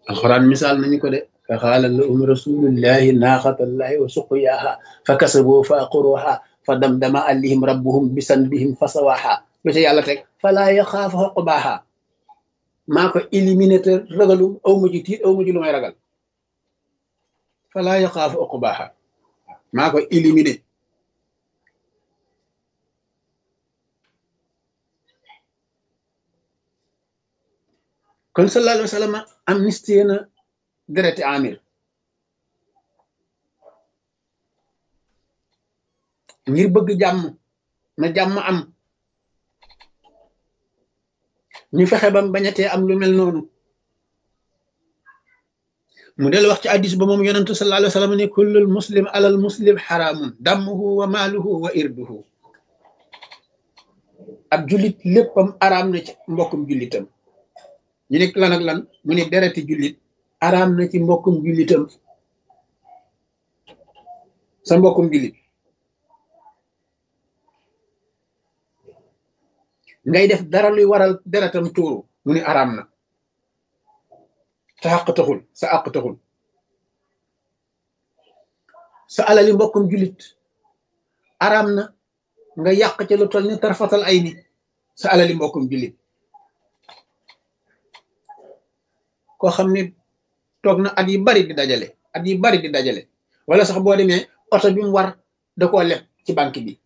alxuraan misaal nañu ko de fa xaala lahum rasulullahi naaxatallahi wa suqyaaha fa kasaboo fa aqruha fa damdama alayhim rabbuhum bisanbihim fa sawaaha lu ca yàlla teg falaa yaxaafu uqbaaha maa ko éliminé te ragalu aw ma ji tiit aw ma ji lu may ragal falaa yaxaafu uqbaaha maa ko éliminé kon sallallahu alayhi wa sallam amnistie na dereti amir ngir bëgg jàmm na jàmm am ñu fexe bam bañatee am lu mel noonu mu del wax ci addis ba moom yonentu sallallahu alayhi wa sallam ne kullul muslim alal muslim xaraamun dammuhu wa maaluhu wa irduhu ab jullit léppam araam na ci mbokkum jullitam ñu ne lan ak lan mu ne dereti jullit araam na ci mbokkum jullitam sa mbokkum jullit ngay def dara luy waral deretam tuuru mu ne araam na sa àq taxul sa àq taxul sa alali mbokkum jullit araam na nga yàq ca lu toll ni tarfatal ay ni sa alali mbokkum jullit koo xam ne toog na at yi bari di dajale at yi bari di dajale wala sax boo demee oto bi mu war da koo leb ci banque bi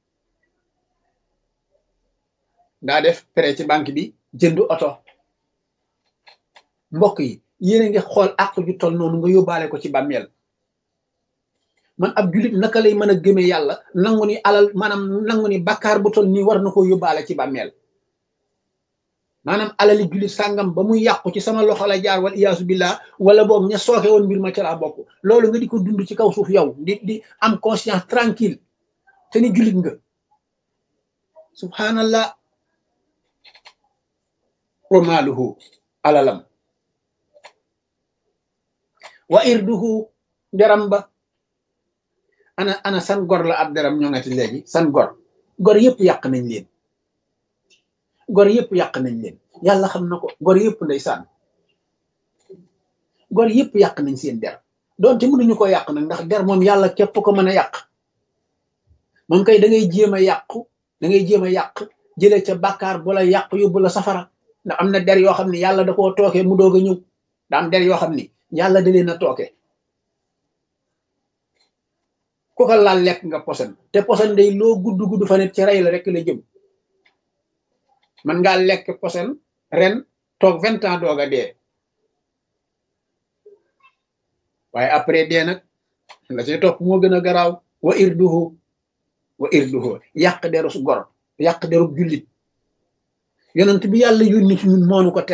daa def prêt ci banque bi jënd oto mbokk yi yéen a ngi xool àq ju toll noonu nga yóbbaale ko ci bàmmeel man ab jullit naka lay mën a gëmee yàlla nangu ni alal maanaam nangu ni bakkaar bu toll nii war na koo yóbbaale ci bàmmeel maanaam alali jullit sàngam ba muy yàqu ci sama loxo la jaar wal iyaasu billah wala boog ña sooke woon mbir ma ca laa bokk loolu nga di ko dund ci kaw suuf yow di di am conscience tranquille te ni jullit nga subhanallah wa maaluhu alalam wa irduhu deram ba ana ana san gor la ab deram ñoo ngati léegi san gor gor yëpp yàq nañ leen gor yëpp yàq nañ leen yàlla xam na ko gor yëpp ndeysaan gor yëpp yàq nañ seen der doonte mënuñu ko yàq nag ndax der moom yàlla képp ko mën a yàq moom kay da ngay jéem a yàqu da ngay jéem a yàq jële ca bàkkaar bu la yàq yóbbu la safara ndax am na der yoo xam ne yàlla da koo tooke mu doog a ñëw da am der yoo xam ni yàlla da leen a tooke ku ko laal lekk nga posen te posen day loo gudd gudd fa net ci rey la rek la jëm man ngaa lekk posen ren toog vingt ans doog a dee waaye après dee nag la ci topp moo gën a garaaw wa irduhu wa irduhu yàq deru gor yàq deru jullit yonent bi yàlla yónni ci ñun moonu ko